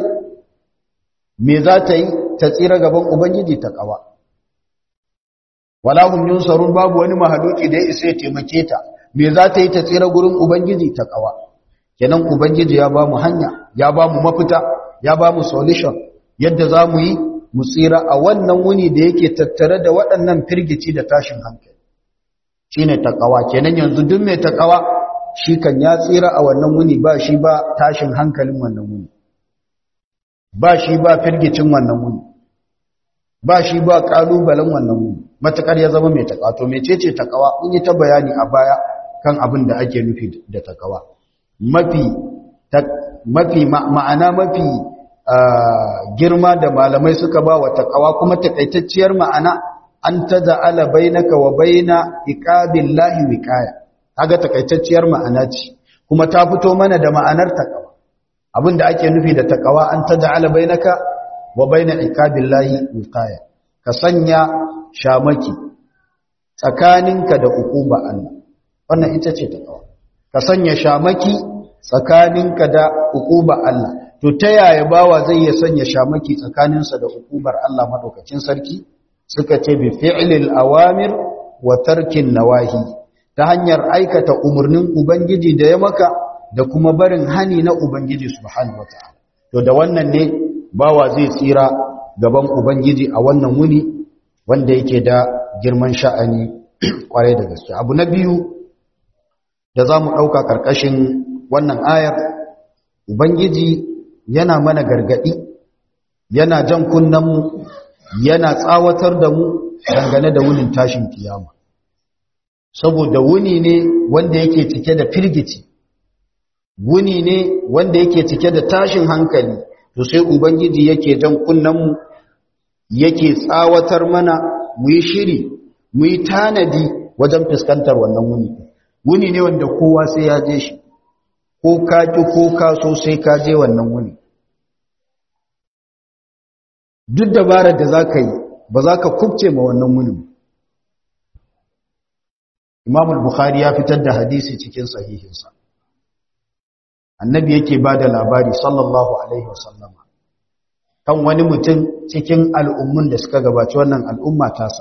me za ta yi ta tsira gaban ubangiji ta kawa wala hum yunsarun babu wani mahaluki da ya isa ya taimake ta me za ta yi ta tsira gurin ubangiji ta kawa kenan ubangiji ya ba mu hanya ya ba mu mafita ya ba mu solution yadda za mu yi mu tsira a wannan wuni da yake tattare da waɗannan firgici da tashin hankali shine takawa kenan yanzu duk mai takawa shi kan ya tsira a wannan wuni ba shi ba tashin hankalin wannan wuni ba shi ba firgicin wannan wuni ba shi ba kalubalen wannan wuni matakar ya zama mai takawa to mecece takawa mun yi ta bayani a baya kan abin da ake nufi da takawa mafi mafi ma'ana mafi girma da malamai suka ba wa takawa kuma takaitacciyar ma'ana an taja'ala bainaka wa baina iqabillahi wiqaya kaga takaitacciyar ma'ana ce kuma ta fito mana da ma'anar takawa abinda ake nufi da takawa an taja'ala bainaka wa baina iqabillahi wiqaya ka sanya shamaki tsakaninka da ukuba Allah wannan ita ce takawa ka sanya shamaki tsakaninka da ukuba Allah to ta yaya bawa zai ya sanya shamaki tsakaninsa da ukubar Allah madaukakin sarki suka ce bi fi'lil awamir wa tarkin nawahi ta hanyar aikata umarnin ubangiji da ya maka da kuma barin hani na ubangiji subhanahu wataala to da wannan ne bawa zai tsira gaban ubangiji a wannan wuni wanda yake da girman sha'ani kwarai da gaske abu na biyu da za mu ɗauka ƙarƙashin wannan ayar ubangiji yana mana gargaɗi yana jan kunnenmu yana tsawatar da mu dangane da wunin tashin kiyama saboda wuni ne wanda yake cike da firgici wuni ne wanda yake cike da tashin hankali to sai ubangiji yake jan kunnenmu yake tsawatar mana mu yi shiri mu yi tanadi wajen fuskantar wannan wuni wuni ne wanda kowa sai ya je shi ko ka ki ko ka so sai ka je wannan wuni duk dabarar da za ka yi ba za ka kubce ma wannan wunin imam al-bukhari ya fitar da hadisi cikin sahihinsa annabi yake ba da labari sallallahu alaihi wasallama kan wani mutum cikin al'ummun da suka gabaci wannan al'umma tasa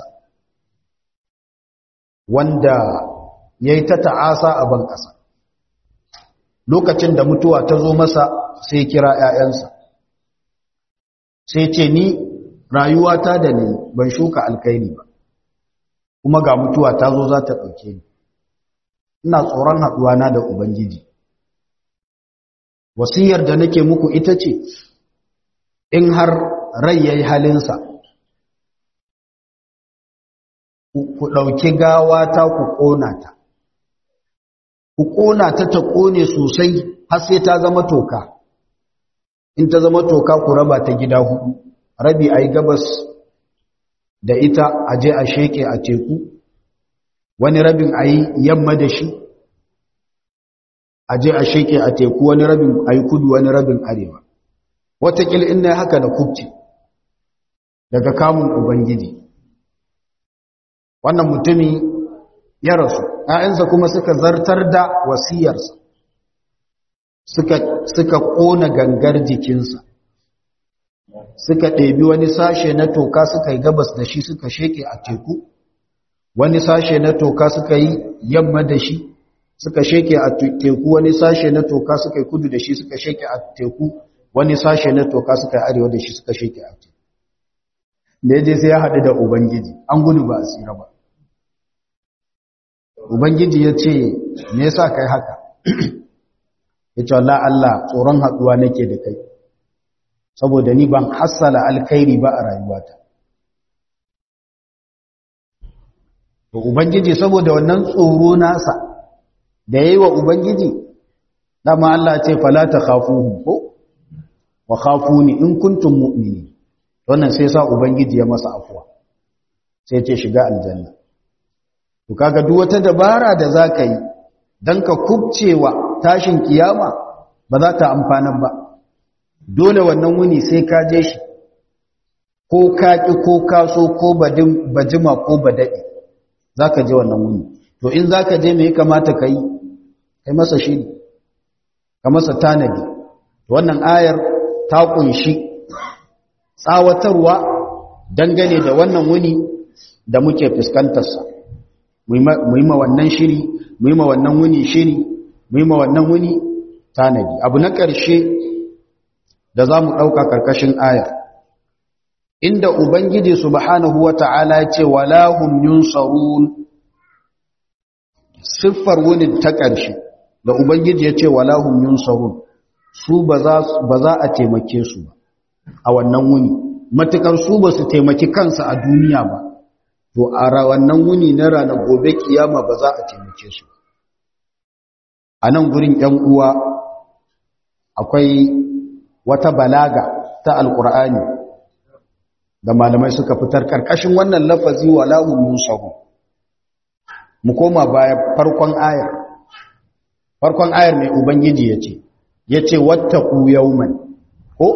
wanda ya yi ta ta'asa a ban ƙasa lokacin da mutuwa ta zo masa sai kira ‘ya'yansa sai ce ni rayuwata da ni ban shuka alkairi ba kuma ga mutuwa ta zo za ta ɗauke ni ina tsoron haɗuwana da ubangiji wasiyar da nake muku ita ce in har rai ya yi halinsa ku ɗauki gawa ta ku ƙona ta ku ƙona ta ta ƙone sosai har sai ta zama toka in ta zama toka ku raba ta gida hudu rabi a yi gabas da ita a je a sheke a teku wani rabin a yi yamma da shi a je a sheke a teku wani rabin a yi kudu wani rabin arewa watakil ina haka da kubci daga kamun ubangiji wannan mutumi ya rasu ‘ya'yansa kuma suka zartar da wasiyarsa suka ƙona gangar jikinsa suka ɗebi wani sashe na toka suka yi gabas da shi suka sheke a teku wani sashe na toka suka yi yamma da shi suka sheke a teku wani sashe na toka suka yi kudu da shi suka sheke a teku wani sashe na toka suka yi arewa da shi suka sheke a teku da ya je sai ya haɗu da ubangiji an gudu ba a tsira ba ubangiji ya ce me yasa kai haka ya ce Allah Allah tsoron haɗuwa nake da kai saboda ni ban hassala alkhairi ba a rayuwata to ubangiji saboda wannan tsoro nasa da yayi wa ubangiji dama Allah ce fala takhafuhum ko wa khafuni in kuntum mu'minin wannan sai sa ubangiji ya masa afuwa sai ce shiga aljanna to kaga duk wata dabara da zaka yi dan ka kubcewa tashin kiyama ba za ta amfana ba dole wannan wuni sai ka je shi ko ka ki ko ka so ko badin bajima ko badadi zaka je wannan wuni to in zaka je me ya kamata kai kai masa shiri ka masa tanadi wannan ayar ta kunshi tsawatarwa dangane da wannan wuni da muke fuskantarsa mu yi ma wannan shiri mu yi ma wannan wuni shiri mu yi ma wannan wuni tanadi abu na ƙarshe da za mu ɗauka ƙarƙashin ayar inda ubangiji subhanahu wa ta'ala ce walahum yunsarun siffar wunin ta ƙarshe da ubangiji ya ce walahum yunsarun su ba za a taimake su ba a wannan wuni matukar su ba su taimaki kansu a duniya ba to a wannan wuni na ranar gobe kiyama ba za a taimake su a nan gurin ‘yan uwa akwai wata balaga ta alkur'ani da malamai suka fitar ƙarƙashin wannan lafazi wa lahun musahu mu koma baya farkon ayar farkon ayar mai ubangiji ya ce ya ce wattaku yauman ko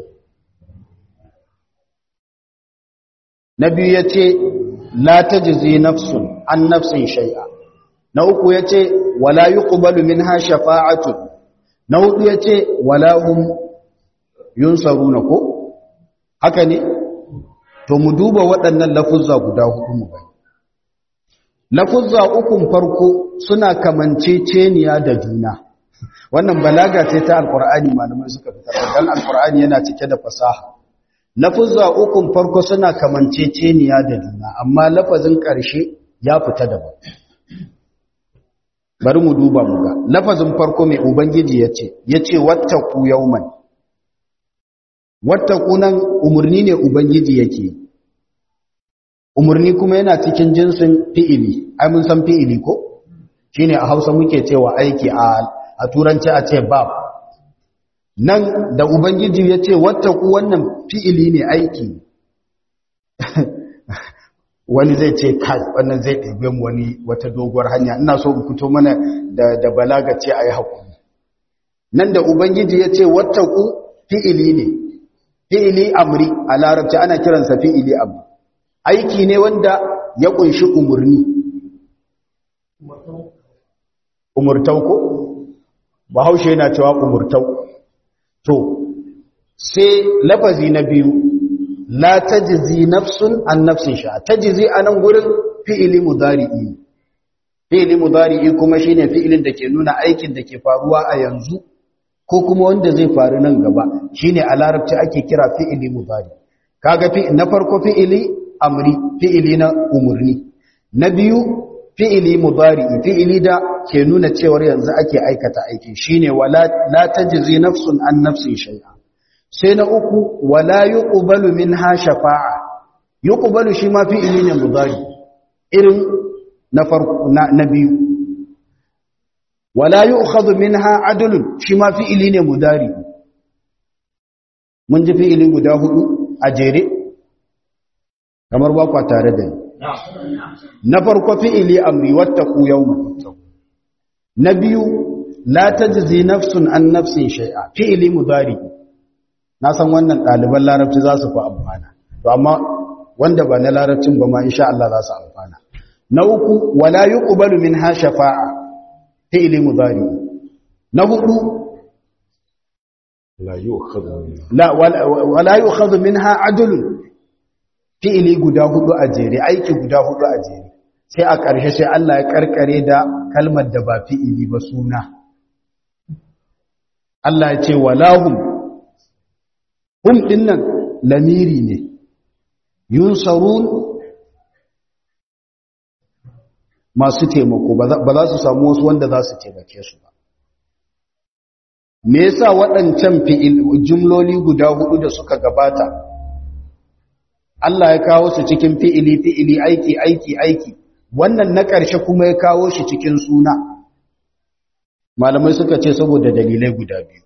na biyu ya ce la tajzi nafsun an nafsin shay'a na uku ya ce wala yuqbalu minha shafa'atu na hudu ya ce wala hum yunsaruna ko haka ne to mu duba waɗannan lafuzza guda hudu mu gani lafuzza ukun farko suna kamanceceniya da juna wannan balaga ce ta alkur'ani malamai suka fitar dan alkur'ani yana cike da fasaha lafuzza ukun farko suna kamanceceniya da juna amma lafazin ƙarshe ya fita daban bari mu duba mu ga lafazin farko mai ubangiji yace yace wattaqu yawman wattaqu nan umurni ne ubangiji yake umurni kuma yana cikin jinsin fi'ili ai mun san fi'ili ko shine a Hausa muke cewa aiki a a turanci a ce bab nan da ubangiji ya ce wattaku wannan fi'ili ne aiki wani zai ce kai wannan zai ɗabe mu wani wata doguwar hanya ina so in fito mana da, da balaga ce a yi haƙuri nan da ubangiji ya ce wattaku fi'ili ne fi'ili amri a larabci ana kiransa fi'ili amri aiki ne wanda ya ƙunshi umarni umurtau ko bahaushe yana cewa umurtau to sai lafazi na biyu la tajzi nafsun an nafsin sha tajzi anan gurin fi'ili mudari'i fi'ili mudari'i kuma shine fi'ilin da ke nuna aikin da ke faruwa a yanzu ko kuma wanda zai faru nan gaba shine a larabci ake kira fi'ili mudari kaga fi na farko fi'ili amri fi'ili na umurni na biyu fi'ili mudari fi'ili da ke nuna cewar yanzu ake aikata aiki shine wala la tajzi nafsun an nafsin shay'a sai na uku wala yuqbalu minha shafa'a yuqbalu shi ma fi'ili ne mudari irin na farko na biyu wala yu'khadhu minha adlun shi ma fi'ili ne mudari mun ji fi'ili guda hudu a jere kamar ba kwa tare da ni na farko fi'ili amri wattaqu yawman na biyu la tajzi nafsun an nafsin shay'a fi'ili mudari na san wannan ɗaliban larabci za su fi amfana to amma wanda ba na larabcin ba ma insha Allah za su amfana na uku wala yuqbalu minha shafa'a fi'ili mudari na hudu la yu'khadhu la wala yu'khadhu minha adlun fi'ili guda hudu a jere aiki guda hudu a jere sai a ƙarshe sai Allah ya karkare da kalmar da ba fi'ili ba suna Allah ya ce walahum hum dinnan lamiri ne yunsarun masu taimako ba za su samu wasu wanda za su taimake su ba me yasa waɗancan fi'il jumloli guda hudu da suka gabata Allah ya kawo su cikin fi'ili fi'ili aiki aiki aiki wannan na ƙarshe kuma ya kawo shi cikin suna malamai suka ce saboda dalilai guda biyu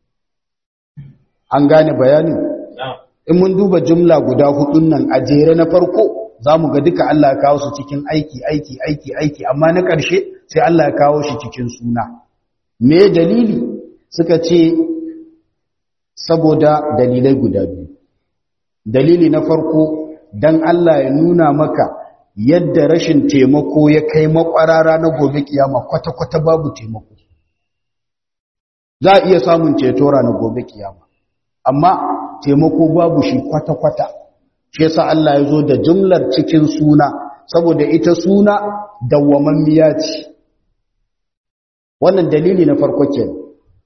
an gane bayanin in mun duba jumla guda hudun nan a jere na farko za mu ga duka Allah ya kawo su cikin aiki aiki aiki aiki amma na ƙarshe sai Allah ya kawo shi cikin suna me dalili suka ce saboda dalilai guda biyu dalili na farko dan Allah ya nuna maka yadda rashin taimako ya kai makwarara na gobe kiyama kwata-kwata babu taimako za a iya samun ceto na gobe kiyama amma taimako babu shi kwata-kwata shi yasa Allah ya zo da jumlar cikin suna saboda ita suna dawwamammiya ce wannan dalili na farko kenan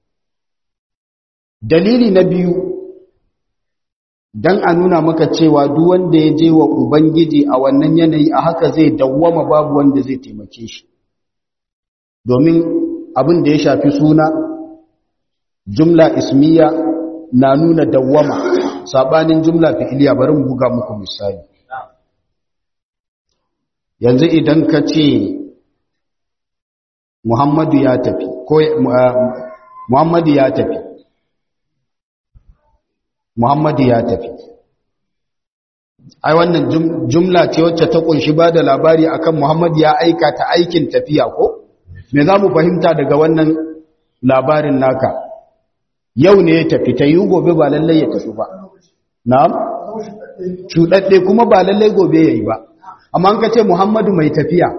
dalili na biyu dan a nuna maka cewa duk wanda ya je wa ubangiji a wannan yanayi a haka zai dawwama babu wanda zai taimake shi domin abin da ya shafi suna jumla ismiya na nuna dawwama sabanin jumla fi'iliya bari mu buga muku misali yanzu idan ka ce Muhammadu ya tafi ko Muhammadu ya tafi Muhammadu ya tafi ai wannan jumla ce wacce ta kunshi ba da labari akan Muhammadu ya aika ta aikin tafiya ko me za mu fahimta daga wannan labarin naka yau ne ya tafi ta yi gobe ba lallai ya tafi ba na'am cuɗaɗɗe kuma ba lallai gobe ya yi ba amma an ka ce Muhammadu mai tafiya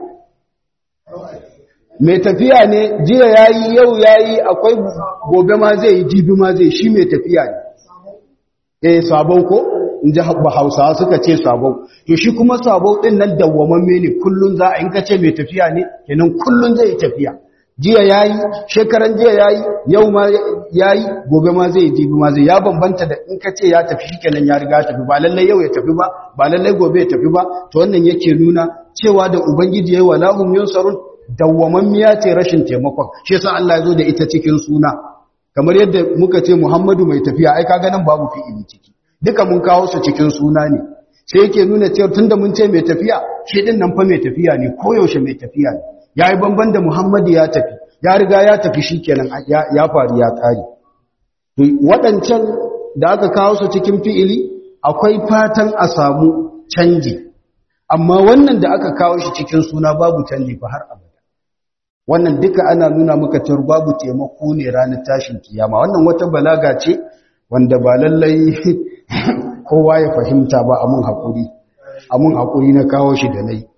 mai tafiya ne jiya ya yi yau ya yi akwai gobe ma zai yi jibi ma zai shi mai tafiya ne eh sabon ko in ji hausawa suka ce sabon to shi kuma sabon din nan dawwamamme ne kullun za a in ka ce mai tafiya ne kenan kullun zai tafiya jiya yayi shekaran jiya yayi yau ma yayi gobe ma zai jibi ma zai ya bambanta da in ka ce ya tafi shikenan ya riga tafi ba lalle yau ya tafi ba ba lalle gobe ya tafi ba to wannan yake nuna cewa da ubangiji yayi walahum yunsarun dawwamammiya ce rashin taimakon shi yasa Allah ya zo da ita cikin suna kamar yadda muka ce Muhammadu mai tafiya ai kaga nan babu fi'ili ciki duka mun kawo su cikin suna ne sai yake nuna cewa tunda mun ce mai tafiya shi din nan fa mai tafiya ne koyaushe mai tafiya ne yayi banban da Muhammadu ya tafi ya riga ya tafi shikenan ya faru ya kare to waɗancan da aka kawo su cikin fi'ili akwai fatan a samu canji amma wannan da aka kawo shi cikin suna babu canji fa har abada wannan duka ana nuna maka cewa babu taimako ne ranar tashin kiyama wannan wata balaga ce wanda ba lallai kowa ya fahimta ba amun haƙuri amun haƙuri na kawo shi da nai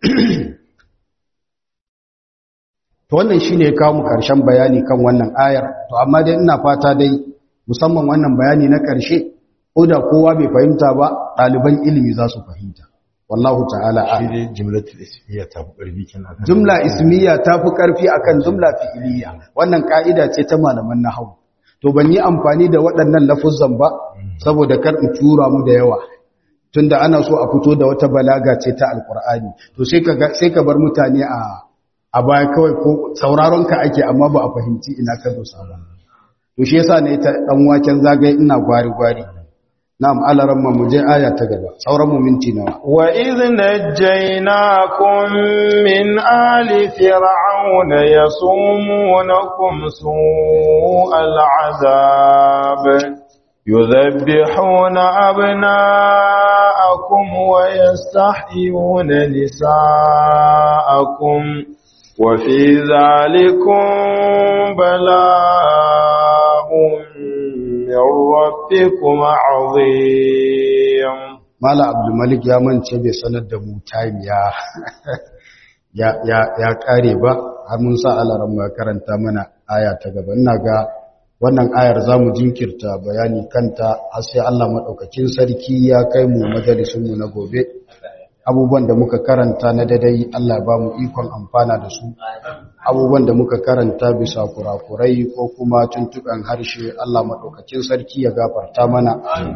to wannan shine ya kawo mu ƙarshen bayani kan wannan ayar to amma dai ina fata dai musamman wannan bayani na ƙarshe ko da kowa bai fahimta ba ɗaliban ilimi za su fahimta wallahu ta'ala shi dai jumlatul ismiya ta fi ƙarfi kenan jumla ismiya ta fi ƙarfi akan jumla fi'iliya wannan ka'ida ce ta malaman nahwu to ban yi amfani da waɗannan lafuzan ba saboda kar in tura mu da yawa tunda ana so a fito da wata balaga ce ta alqur'ani to sai ka sai ka bar mutane a a baya kawai ko sauraron ka ake amma ba a fahimci ina ka dosa ba to shi yasa ne ta dan waken zagaye ina gwari gwari na'am alaran mu je aya ta gaba sauran mu minti nawa wa idh najaynakum min ali fir'auna yasumunakum su'al azab يذبحون أبناءكم ويستحيون نساءكم وفي ذلكم بلاء من ربكم عظيم Mala Abdulmalik ya mance bai sanar da mu time ya ya ya ya kare ba har mun sa alaran mu karanta mana aya ta gaba ina ga wannan ayar zamu jinkirta bayani kanta har sai Allah madaukakin sarki ya kai mu majalisun mu na gobe abubuwan da muka karanta na dadai Allah ba mu ikon amfana da su abubuwan da muka karanta bisa kurakurai ko kuma tuntuɓen harshe Allah maɗaukakin sarki ya gafarta mana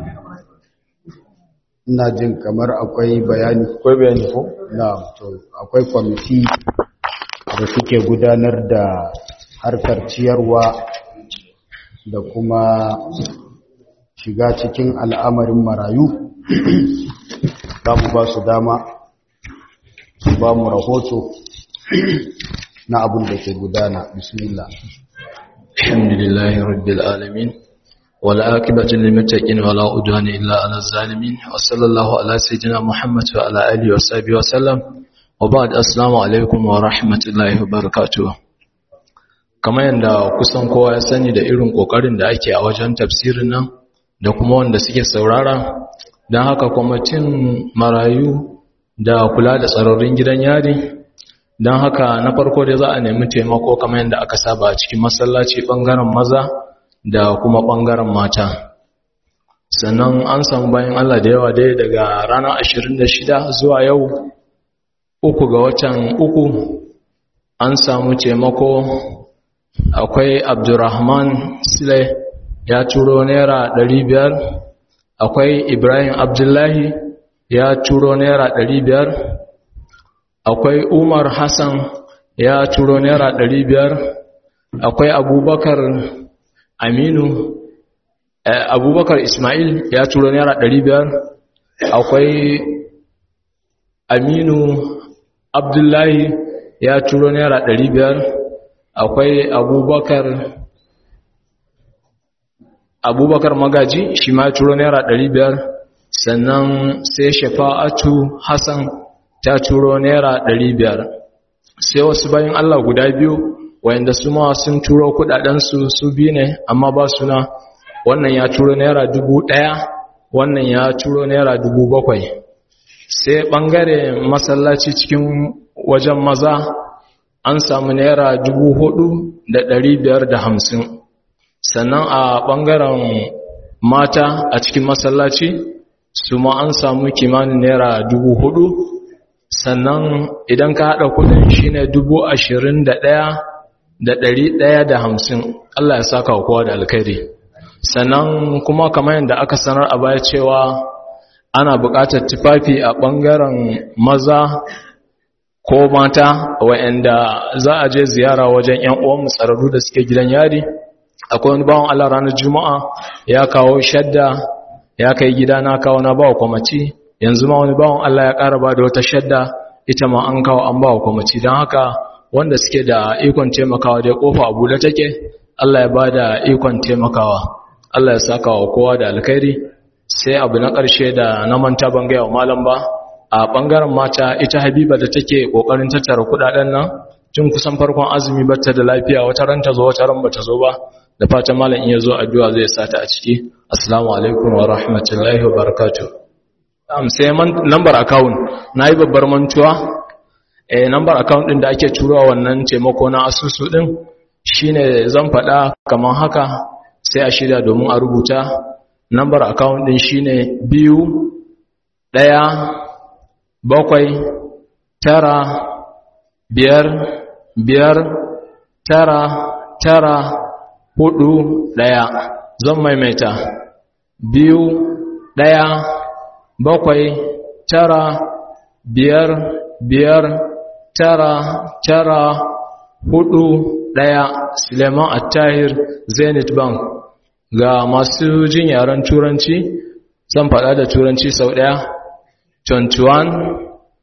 ina jin kamar akwai bayani akwai bayani ko na to akwai kwamiti da suke gudanar da harkar ciyarwa da kuma shiga cikin al'amarin marayu za mu ba su dama su ba mu rahoto na abin da ke gudana bismillah alhamdulillahi rabbil alamin wal aqibatu lil muttaqin wala udwana illa ala zalimin wa sallallahu ala sayyidina muhammad wa ala alihi wa sahbihi wa sallam wa ba'd assalamu alaikum wa rahmatullahi wa barakatuh kamar yadda kusan kowa ya sani da irin kokarin da ake a wajen tafsirin nan da kuma wanda suke saurara don haka kwamitin marayu da kula da tsarorin gidan yari don haka na farko dai za a nemi taimako kamar yadda aka saba a cikin masallaci bangaren maza da kuma bangaren mata sannan an samu bayan Allah da yawa dai daga ranar 26 zuwa yau uku ga watan uku an samu taimako akwai abdurrahman sile ya turo naira biyar. akwai ibrahim abdullahi ya turo naira biyar. akwai umar hassan ya turo naira biyar. akwai abubakar aminu eh, abubakar ismail ya turo naira biyar. akwai aminu abdullahi ya turo naira biyar. akwai abubakar abubakar magaji shi ma turo naira biyar. sannan sai shafa'atu hassan ta turo naira biyar. sai wasu bayan allah guda biyu wayanda su ma sun turo kudadensu su biyu ne amma ba suna wannan ya turo naira ɗaya, wannan ya turo naira bakwai. sai bangare masallaci cikin wajen maza an samu naira dubu hudu da ɗari biyar da hamsin sannan a ɓangaren mata a cikin masallaci su ma an samu kimanin naira dubu hudu sannan idan ka haɗa kudin shine dubu ashirin da ɗaya da ɗari ɗaya da hamsin Allah ya saka wa kowa da alkhairi sannan kuma kamar yadda aka sanar a baya cewa ana buƙatar tufafi a ɓangaren maza ko mata wa'anda za a je ziyara wajen ‘yan uwan tsararru da suke gidan yari akwai wani bawan Allah ranar juma'a ya kawo shadda ya kai gida na kawo na bawa kwamaci yanzu ma wani bawan Allah ya ƙara ba da wata shadda ita ma an kawo an bawa kwamaci don haka wanda suke da ikon taimakawa dai kofa a buɗe take Allah ya ba da ikon taimakawa Allah ya saka wa kowa da alkhairi sai abu na ƙarshe da na manta ban gaya wa malam ba a ɓangaren mata ita habiba da take ƙoƙarin tattara kuɗaɗen nan tun kusan farkon azumi bata da lafiya wata ran ta zo wata ran bata zo ba da fatan malam in ya zo addu'a zai sata a ciki assalamu alaikum wa rahmatullahi wa barakatuh am sai number account nayi babbar mantuwa eh number account din da ake turowa wannan taimako na asusu din shine zan faɗa kamar haka sai a shirya domin a rubuta number account din shine biyu ɗaya bakwai tara biyar biyar tara tara hudu ɗaya zan maimaita biyu ɗaya bakwai tara biyar biyar tara tara hudu ɗaya suleiman attahir zenith bank ga masu jin yaren turanci zan faɗa da turanci sau ɗaya 21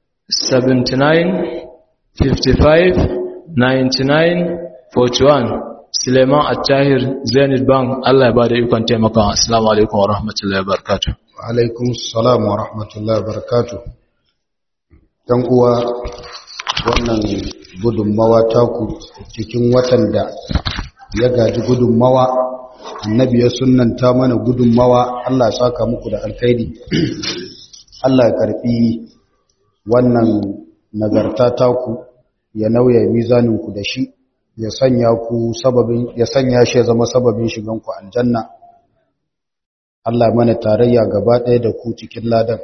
79 55 99 41 Suleiman Attahir Zenith Bank Allah ya bada ikon taimaka Assalamu alaikum wa rahmatullahi wa barakatuh wa alaikum salam wa rahmatullahi wa barakatuh dan uwa wannan gudunmawa taku cikin watan da ya gaji gudunmawa annabi ya sunnanta mana gudunmawa Allah ya saka muku da alkhairi Allah ya karfi wannan nagarta taku ya nauya mizaninku da shi ya sanya ku sababin ya sanya shi ya zama sababin shigan ku aljanna Allah mana tarayya gaba ɗaya da ku cikin ladan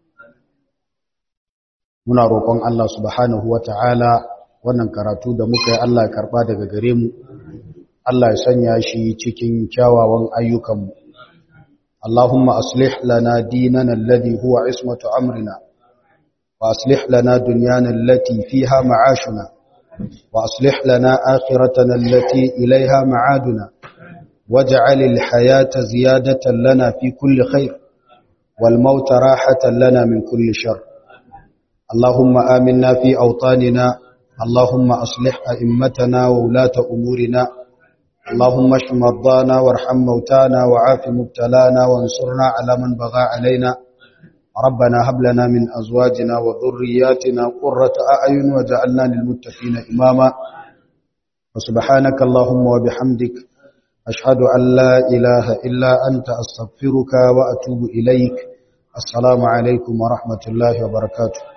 muna roƙon Allah subhanahu wata'ala wannan karatu da muka yi Allah ya karba daga gare mu Allah ya sanya shi cikin kyawawan ayyukanmu Allahumma aslih lana dinana alladhi huwa ismatu amrina wa aslih lana dunyana allati fiha ma'ashuna wa aslih lana akhiratana allati ilayha ma'aduna waj'al al-hayata ziyadatan lana fi kulli khair wal mauta rahatan lana min kulli shar اللهم آمنا في أوطاننا اللهم أصلح أئمتنا وولاة أمورنا اللهم اشف مرضانا وارحم موتانا وعاف مبتلانا وانصرنا على من بغى علينا ربنا هب لنا من أزواجنا وذرياتنا قرة أعين وجعلنا للمتقين إماما وسبحانك اللهم وبحمدك أشهد أن لا إله إلا أنت أستغفرك وأتوب إليك السلام عليكم ورحمة الله وبركاته